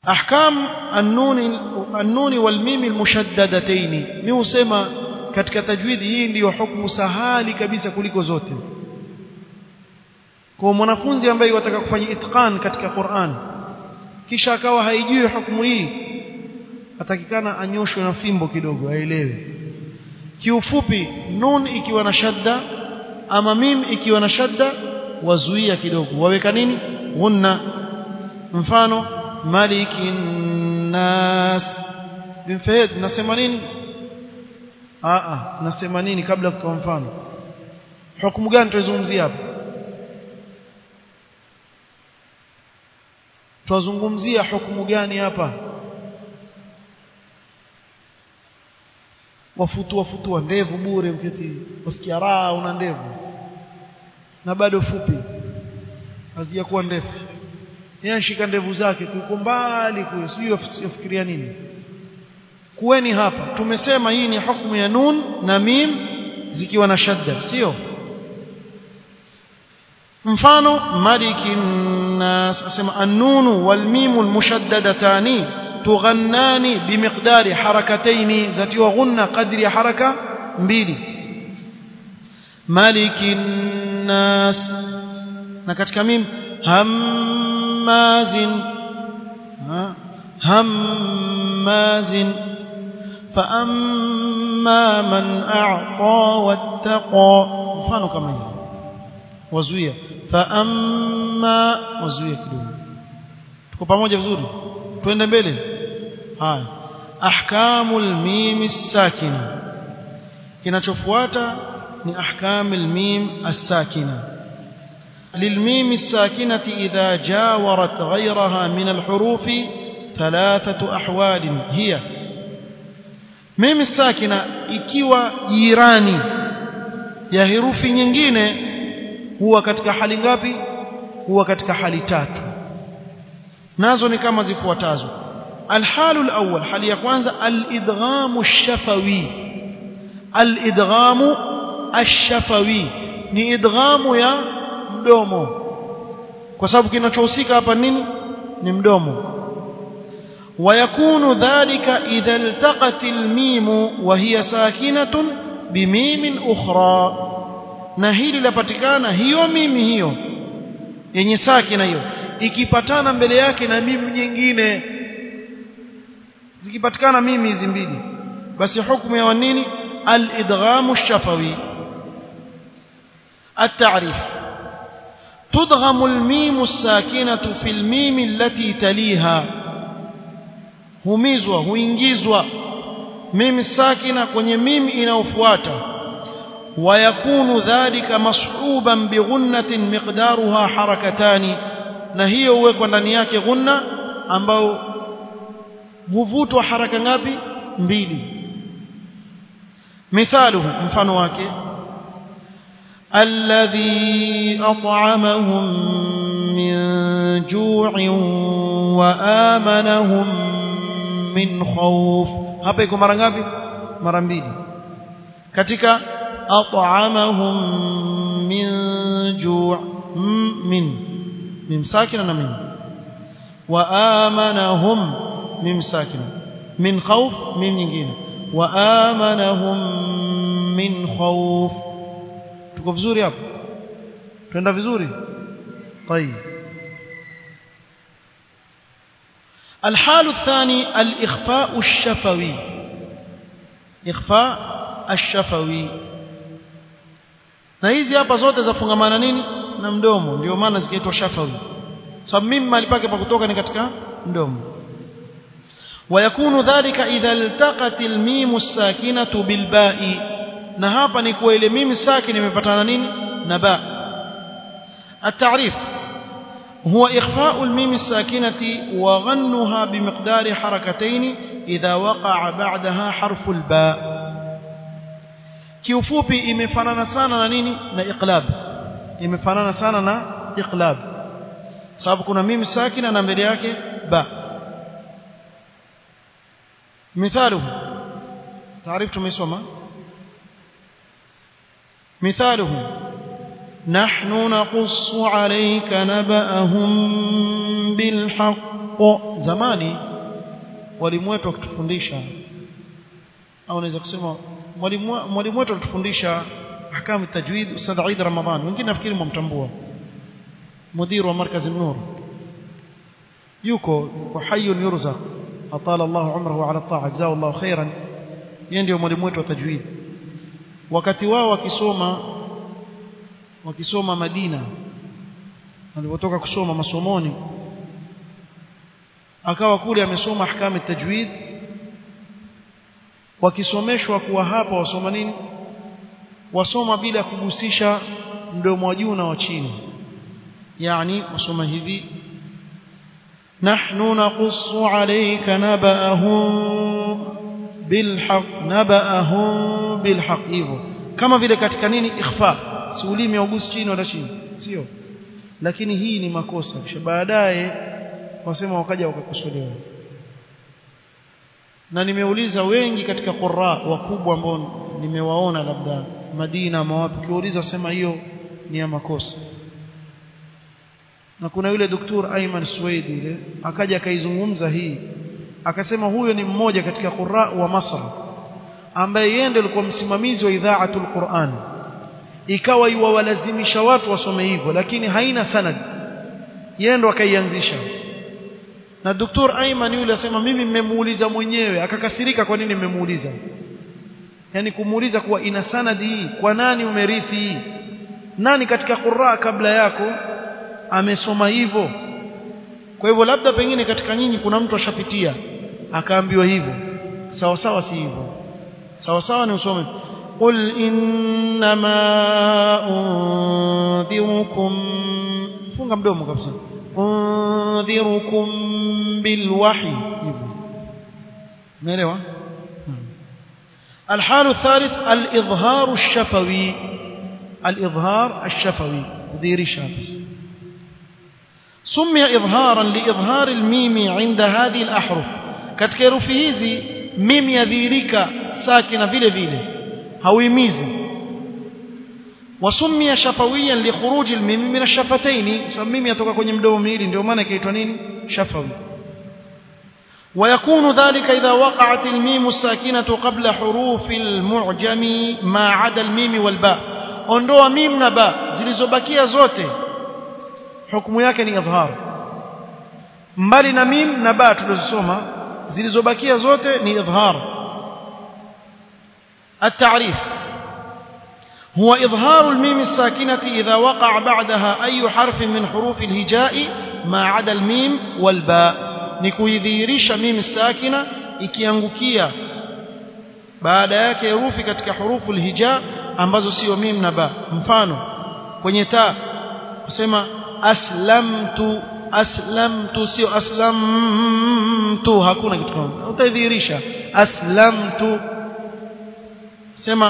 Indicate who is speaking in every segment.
Speaker 1: ahkam an-nun an-nun wal mim al-mushaddadatayn mimi husema katika tajwidi hii ndiyo hukumu sahali kabisa kuliko zote kwa mwanafunzi ambaye wataka kufanya itqan katika Qur'an kisha akawa haijui hukumu hii atakikana anyoshwe na fimbo kidogo aelewe kiufupi nun ikiwa na shadda ama mim ikiwa na shadda wazuia kidogo waweka nini ghunna mfano malikin nas bimfahid nasema nini a a nasema nini kabla kutoa mfano hukumu gani tuzungumzia hapa tuzungumzia hukumu gani hapa wafutua futua ndevu bure mketi wasikia raha una ndevu na bado fupi hazijakuwa ndefu yeye anashika ndevu zake tu uko mbali kule sijui yafikiria nini kuweni hapa tumesema hii ni hukumu ya nun na mim zikiwa na shadda sio mfano malikin nas asema an-nunu wal mimu al-mushaddadatani tughannani bimiqdari harakataini zatiwa ghunna qadri ya haraka mbili malikin nas na katika mim hammazin hammazin فأما من أعطى واتقى mfano kama hivi wazuia فأما wazuia kidogo tuko pamoja vizuri twende mbele haya ahkamul mim sakina kinachofuata ni ahkamul mim as-sakina للميم الساكنة إذا جاورت غيرها من الحروف ثلاثة أحوال هي mimi sakina ikiwa jirani ya herufi nyingine huwa katika hali ngapi huwa katika hali tatu nazo ni kama zifuatazo alhalu alawwal hali ya kwanza alidghamu ash-shafawi alidghamu ash-shafawi ni idghamu ya mdomo kwa sababu kinachohusika hapa nini ni mdomo ويكون ذلك إذا التقت الميم وهي ساكنة بميم أخرى نهيل لبتكانا هيو ميم هيو yenye sakina hiyo ikipatana mbele yake na mimi nyingine zikipatikana mimi hizi mbili basi hukumu ya nini al-idghamu ash-shafawi at-ta'rif tudghamu al-mim as-sakinatu fi al-mim allati taliha humizwa huingizwa mimi sakina kwenye mimi inayofuata ويكون ذلك مصحوبا بغنة مقدارها حركتان na hiyo huwekwa ndani yake ghunna ambao huvutwa haraka ngapi mbili mithaluhu mfano wake alladhi at'amahum min ju'in wa amanahum min khawf hapa iko mara ngapi mara mbili katika at'amahum min ju' min mim sakina na min wa amanahum mim sakina min khawf mim nyingine wa amanahum min khawf tuko vizuri hapo twenda vizuri طيب الحال الثاني الإخفاء الشفوي إخفاء الشفوي na hizi hapa zote zafungamana nini na mdomo ndio maana zikaitwa shafawi sababu mimi mali pake pa kutoka ni katika mdomo ويكون ذلك إذا التقت الميم الساكنة بالباء na hapa ni kwa ile mimi sakin imepatana nini na ba التعريف هو إخفاء الميم الساكنة وغنها بمقدار حركتين إذا وقع بعدها حرف الباء kiufupi imefanana sana na nini na iqlab imefanana sana na iqlab sababu kuna mimi sakina na mbele yake ba مثاله تعرف tumesoma مثاله نحن نقص عليك نبأهم بالحق o zamani walimu wetu wakitufundisha au naweza kusema mwalimu mwalimu wetu alitufundisha ahkam tajwid Ustadh Eid Ramadhan wengine nafikiri mmtambua mudiru wa markaz an-nur yuko kwa hayyun yurzaq atala Allah umrahu ala ta'a jazaa Allah khairan yeye ndio mwalimu wetu wa tajwid wakati wao wakisoma wakisoma Madina walipotoka kusoma masomoni akawa kule amesoma ahkam tajwid wakisomeshwa kuwa hapa wasoma nini wasoma bila kugusisha mdomo wa juu na wa chini yani wasoma hivi nahnu naqussu alayka naba'ahum bilhaq naba'ahum bilhaq hivyo kama vile katika nini ikhfa si ulimi ugusi chini wala chini sio lakini hii ni makosa kisha baadaye wasema wakaja wakakosolewa na nimeuliza wengi katika qurra wakubwa ambao nimewaona labda Madina mawapi kiuliza sema hiyo ni ya makosa na kuna yule doktor Ayman Suwaidi yule akaja akaizungumza hii akasema huyo ni mmoja katika qurra wa Masr ambaye yeye ndiye alikuwa msimamizi wa idhaatul Qur'an ikawa iwawalazimisha watu wasome hivyo lakini haina sanad yeye ndo akaianzisha na Dr. Ayman yule asema mimi mmemuuliza mwenyewe akakasirika kwa nini mmemuuliza yani kumuuliza kuwa ina sanadi hii kwa nani umerithi hii nani katika qurra kabla yako amesoma hivyo kwa hivyo labda pengine katika nyinyi kuna mtu ashapitia akaambiwa hivyo sawa sawa si hivyo sawa sawa ni usome qul innama undhirukum funga mdomo kabisa undhirukum bilwahi hivyo umeelewa الحال الثالث الإظهار الشفوي الإظهار الشفوي ذير شابس سمي إظهارا لإظهار الميم عند هذه الأحرف katika herufi hizi mimi yadhihirika sakina vile vile hauimizi wasumia shafawiyan likhuruji almim min ash-shafatayn sababu mimi yatoka kwenye mdomo miwili ndio maana ikaitwa nini shafawi ويكون ذلك إذا وقعت الميم الساكنة قبل حروف المعجم ما عدا الميم والباء ondoa mim na ba zilizobakia zote hukumu yake ni idhhar mbali na mim na ba tulizosoma zilizobakia zote ni idhhar التعريف هو إظهار الميم الساكنة إذا وقع بعدها أي حرف من حروف الهجاء ما عدا الميم والباء ni kuidhihirisha mimi sakina ikiangukia baada yake herufi katika hurufu alhija ambazo sio mim na ba mfano kwenye ta kusema aslamtu aslamtu sio aslamtu hakuna kitu kama utaidhihirisha aslamtu sema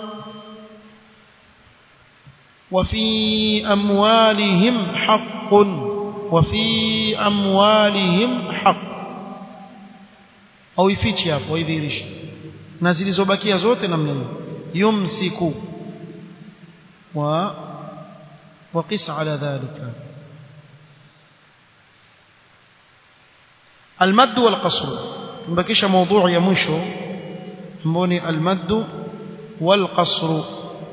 Speaker 1: وفي أموالهم حق وفي أموالهم حق au ifichi hapo idhihirisha na zilizobakia zote namna hiyo yumsiku wa وقس على ذلك المد والقصر تبكيش موضوع يا مشو mboni المد والقصر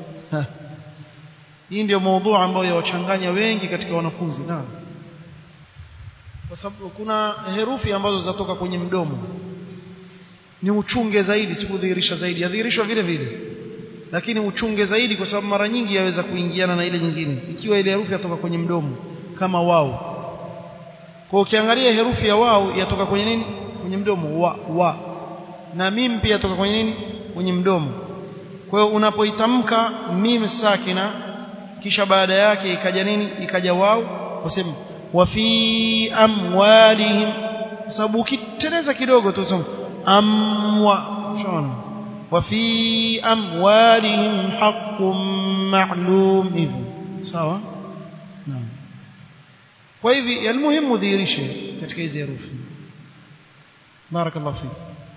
Speaker 1: hii ndio موضوع ambayo yawachanganya wengi katika wanafunzi naam kwa sababu kuna herufi ambazo zatoka kwenye mdomo ni uchunge zaidi sikudhihirisha zaidi yadhihirishwa vile vile lakini uchunge zaidi kwa sababu mara nyingi yaweza kuingiana na ile nyingine ikiwa ile herufi yatoka kwenye mdomo kama wao kwa ukiangalia herufi ya wao yatoka kwenye nini kwenye mdomo wa wa na mim pia yatoka kwenye nini kwenye mdomo kwa hiyo unapoitamka mim sakina kisha baada yake ikaja nini ikaja wao wasema وفي أموالهم sababu ukiteleza kidogo tu sema amwa shona وفي أموالهم حق معلوم hivyo sawa naam kwa hivi almuhimu dhihirishe katika hizi herufi barakallahu fik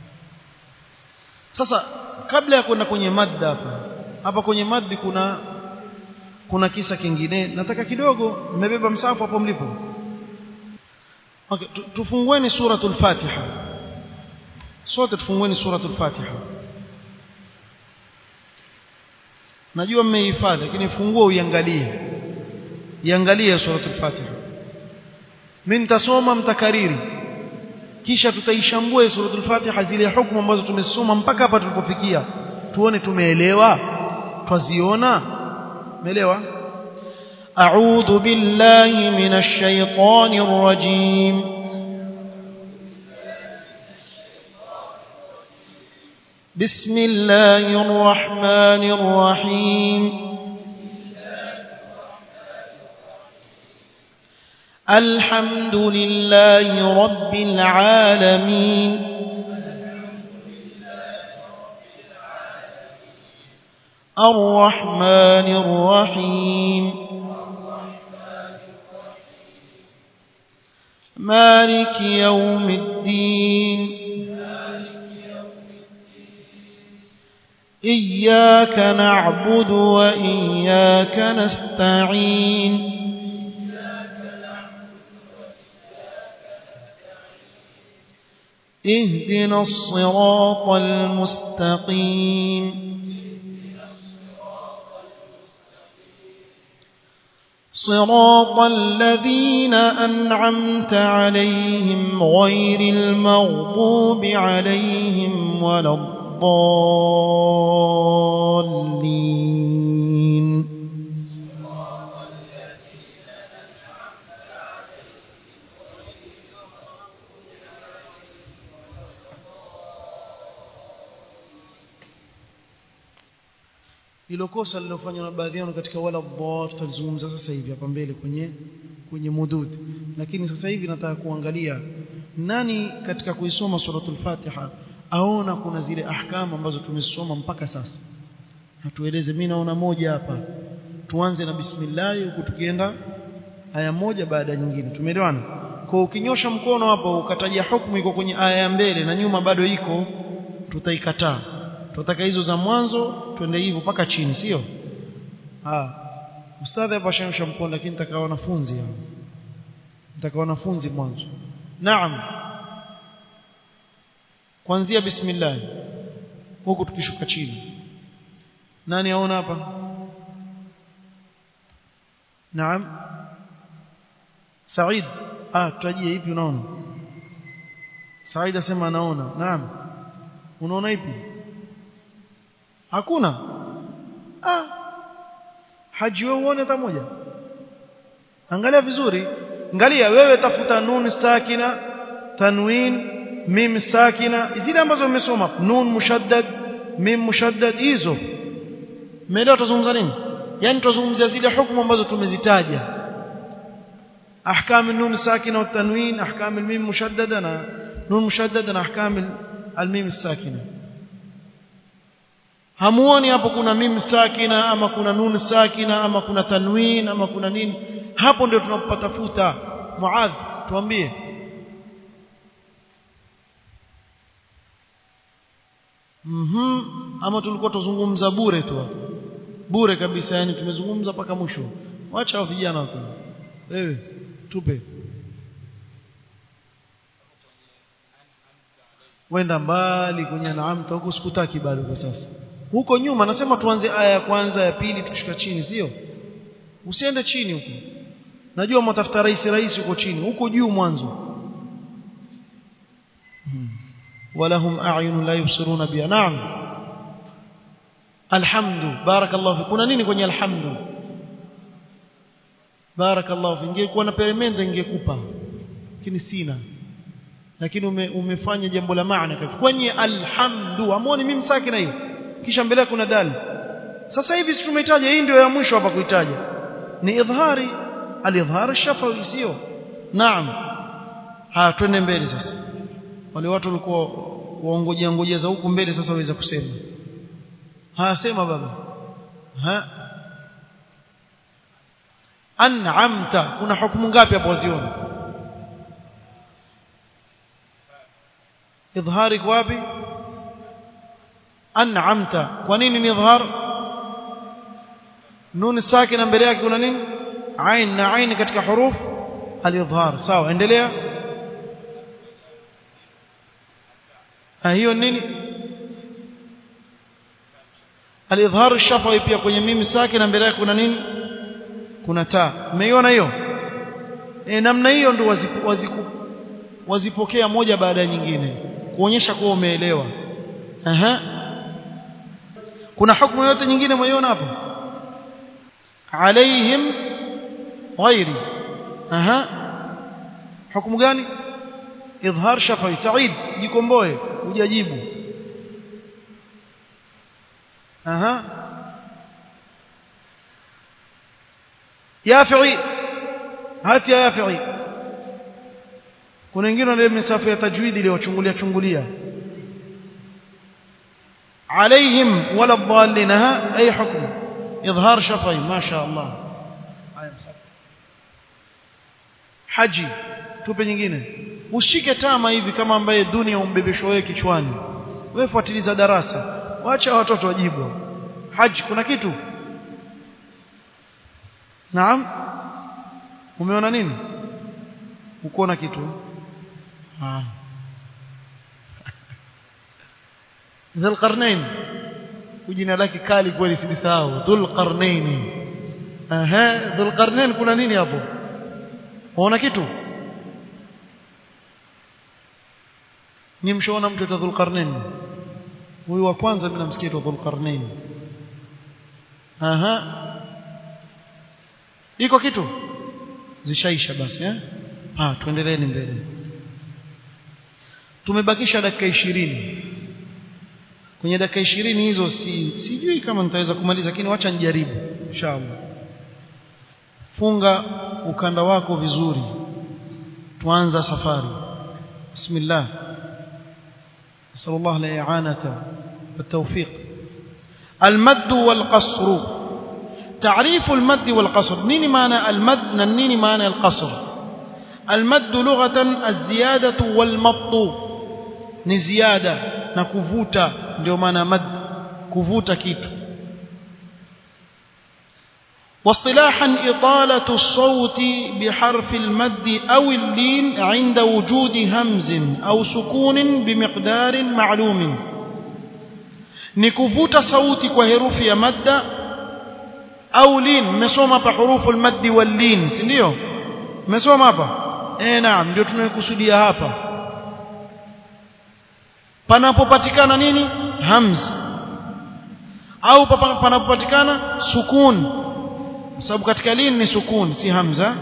Speaker 1: sasa kabla ya kwenda kwenye madda hapa hapa kwenye maddi kuna kuna kisa kingine nataka kidogo mmebeba msafu hapo mlipo okay tufungueni suratul fatiha sote tufungueni suratul fatiha najua mmehifadhi lakini fungua uiangalie iangalie suratul fatiha mimi nitasoma mtakariri kisha tutaishambua suratul fatiha zile hukumu ambazo tumesoma mpaka hapa tulipofikia tuone tumeelewa twaziona umeelewa
Speaker 2: أعوذ بالله من الشيطان الرجيم بسم الله الرحمن الرحيم الحمد لله رب العالمين الرحمن الرحيم مالك يوم الدين إياك نعبد وإياك نستعين اهدنا الصراط المستقيم صراط الذين أنعمت عليهم غير المغضوب عليهم ولا الضالين
Speaker 1: hilo kosa lilofanywa na baadhi yao katika wala dhar tutalizungumza sasa hivi hapa mbele kwenye kwenye mudud lakini sasa hivi nataka kuangalia nani katika kuisoma suratul fatiha aona kuna zile ahkamu ambazo tumesoma mpaka sasa hatueleze mimi naona moja hapa tuanze na bismillah huku tukienda aya moja baada ya nyingine tumeelewana kwa ukinyosha mkono hapo ukataja hukumu iko kwenye aya ya mbele na nyuma bado iko tutaikataa tunataka hizo za mwanzo twende hivyo mpaka chini sio ah ustadhi hapa shemsha mkono lakini nitaka wanafunzi hao nitaka wanafunzi mwanzo naam kuanzia bismillah huku tukishuka chini nani aona hapa naam Said ah tutajie ipi unaona Said asema anaona naam unaona ipi hakuna ah haji wewe uone hata moja angalia vizuri angalia wewe tafuta nun sakina tanwin mim sakina zile ambazo umesoma nun mushaddad mim mushaddad hizo umeelewa tuzungumza nini yani tuzungumzia zile hukumu ambazo tumezitaja ahkam nun sakina wa tanwin ahkam mim mushaddada na nun mushaddada na ahkam al-mim sakina hamuoni hapo kuna mim sakina ama kuna nun sakina ama kuna tanwin ama kuna nini hapo ndio tunapatafuta muadh tuambie mhm ama tulikuwa tuzungumza bure tu bure kabisa yani tumezungumza mpaka mwisho wacha wa vijana tu wewe tupe wenda mbali kwenye naamta huko sikutaki bado kwa sasa huko nyuma nasema tuanze aya ya kwanza ya pili tukishuka chini sio usiende chini huko najua mtafuta rais rais huko chini huko juu mwanzo hmm. walahum a'yun la yubsiruna biha na'am alhamdu barakallahu fi kuna nini kwenye alhamdu barakallahu fi ingekuwa na peremende ingekupa lakini sina lakini ume, umefanya jambo la maana kwenye alhamdu amoni mimi sakina hiyo kisha mbele kuna dal sasa hivi si tumehitaja hii ndio ya mwisho hapa kuitaja ni idhari alidhhar shafawi sio naam ha twende mbele sasa wale watu walikuwa waongojea ngojea za huku mbele sasa waweza kusema ha sema baba ha an'amta kuna hukumu ngapi hapo waziona idhhari kwa wapi an'amta kwa nini ni idhhar nun sakina mbele yake kuna nini ain na ain katika huruf al-idhhar sawa endelea hiyo nini al-idhhar shafawi pia kwenye mimi saki na mbele yake kuna nini kuna taa umeiona hiyo e, namna hiyo ndio wazipu, waziku, wazipokea moja baada ya nyingine kuonyesha kuwa umeelewa aha kuna hukumu yote nyingine umeiona hapo alaihim ghairi aha hukumu gani idhhar shafawi said jikomboe hujajibu aha yafi'i hati ya yafi'i kuna wengine wale misafu ya tajwidi ile wachungulia chungulia عليهم ولا الضالين ها أي حكم إظهار شفعي ما شاء الله haji tupe nyingine ushike tama hivi kama ambaye dunia umbebesho wewe kichwani wewe fuatiliza darasa wacha watoto wajibu haji kuna kitu naam umeona nini ukoona kitu ah Dhul Qarnain jina lake kali kweli silisahau Dhul Qarnain aha Dhul Qarnain kuna nini hapo unaona kitu ni mshaona mtu wa Dhul Qarnain huyu wa kwanza mimi namsikia tu Dhul Qarnain aha iko kitu zishaisha basi eh ah tuendeleeni mbele tumebakisha dakika ishirini kwenye dakika ishirini hizo si sijui kama nitaweza kumaliza lakini wacha nijaribu inshallah funga ukanda wako vizuri tuanza safari bismillah نسأل الله الإعانة والتوفيق المد والقصر تعريف المد والقصر نيني معنى المد نيني معنى القصر المد لغة الزيادة والمط نزيادة نكفوتا ndio maana mad kuvuta kitu واصطلاحا إطالة الصوت بحرف المد أو اللين عند وجود همز أو سكون بمقدار معلوم نكفوت صوتي كهروف يا مد أو لين مسوما بحروف المد واللين سنيو مسوما با eh naam ndio tunayokusudia hapa panapopatikana nini hamz au panapopatikana sukun sababu katika lin ni sukun si hamza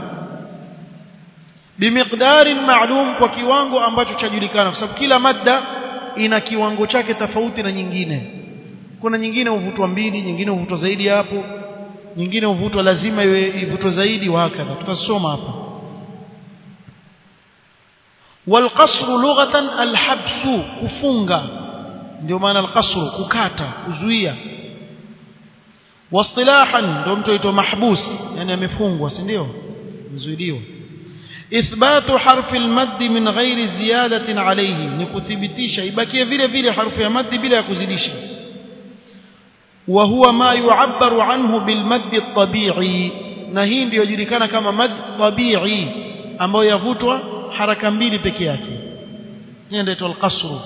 Speaker 1: bimiqdarin maalum kwa kiwango ambacho chajulikana kwa sababu kila madda ina kiwango chake tofauti na nyingine kuna nyingine huvutwa mbili nyingine huvutwa zaidi hapo nyingine huvutwa lazima iwe ivutwe zaidi wakadha tutasoma hapa والقصر لغة الحبس كفunga ndio maana القصر kukata kuzuia واصطلاحا ndio mtu aitwa mahbus yani amefungwa si ndio mzuiliwa إثبات حرف المد من غير زيادة عليه نكثبتisha ibakie vile vile harfu ya mad bila ya kuzidisha وهو ما يعبر عنه بالمد الطبيعي na hii ndio julikana kama mad tabi'i ambayo yavutwa haraka mbili peke yake hiyo ndio al-qasr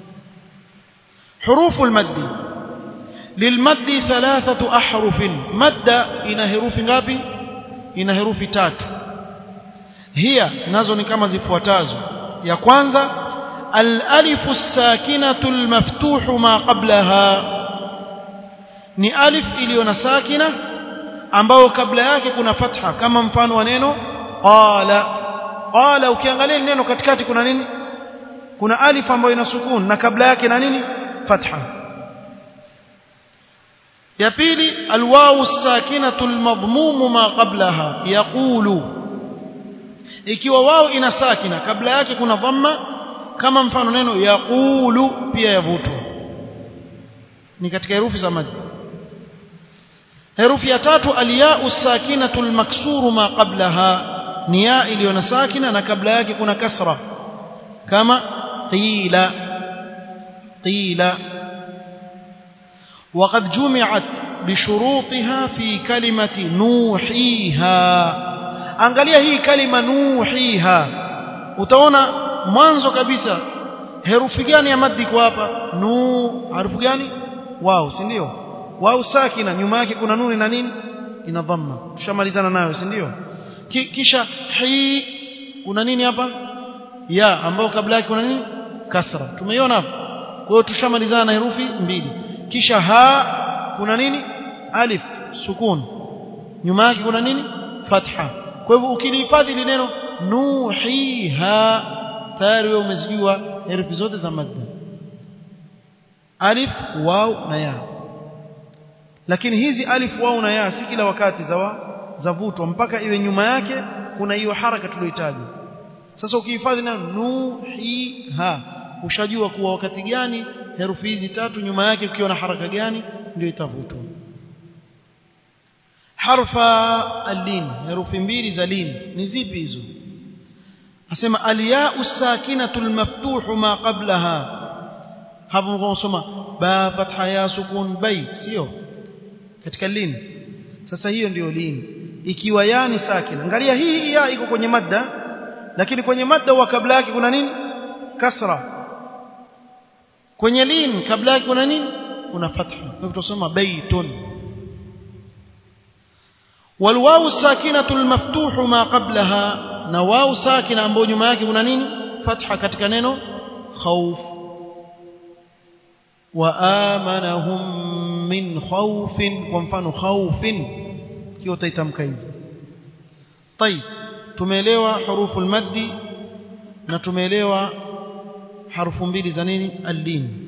Speaker 1: حروف المد للمد ثلاثة أحرف مد ina herufi ngapi ina herufi tatu hiya nazo ni kama zifuatazo ya kwanza al-alif as-sakinatu al-maftuhu ma qablaha ni alif iliyo na sakina ambayo kabla yake kuna fatha kama mfano wa neno qala qala ukiangalia neno katikati kuna nini kuna alif ambayo ina sukun na kabla yake na nini fatha ya pili alwawu sakinatu almadhmum ma qablaha yaqulu ikiwa wao ina sakina kabla yake kuna dhamma kama mfano neno yaqulu pia yavutwa ni katika herufi za mad herufi ya tatu alyau sakinatu almaksuru ma qablaha ni ya iliyo na sakina na kabla yake kuna kasra kama qila qila وقد جمعت بشروطها في كلمة نوحيها angalia hii kalima nuhiha utaona mwanzo kabisa herufi gani ya maddi kwa hapa nu harufu gani wao si ndio wao sakina nyuma yake kuna nuni na nini ina dhamma tushamalizana nayo si ndio Ki, kisha hi kuna nini hapa ya ambao kabla yake kuna nini kasra tumeiona hapo kwa hiyo tushamalizana na herufi mbili kisha ha kuna nini alif sukun nyuma yake kuna nini fatha kwa hivyo ukilihifadhi ile neno nuhiha tayari wewe umezijua herufi zote za madda alif waw na ya lakini hizi alif waw na ya si kila wakati za zavutwa mpaka iwe nyuma yake kuna hiyo haraka tuliyohitaji sasa ukihifadhi neno nuhiha ushajua kuwa wakati gani herufi hizi tatu nyuma yake ukiwa na haraka gani ndio itavutwa harfa alin herufi mbili za lin ni zipi hizo asema alyau sakinatu almaftuhu ma qablaha hapo mkosoma ba fatha ya sukun bay sio katika lin sasa hiyo ndiyo lin ikiwa ya ni sakin angalia hii ya iko kwenye madda lakini kwenye madda wa kabla yake kuna nini kasra kwenye lin kabla yake kuna nini kuna fatha kwa hivyo tutasoma baytun والواو الساكنه المفتوح ما قبلها na wao sakina ambayo nyuma yake kuna nini fatha katika neno khauf wa amanahum min khawfin kwa mfano khawfin kiwa utaitamka hivi طيب tumeelewa hurufu almaddi na tumeelewa harufu mbili za nini al-lin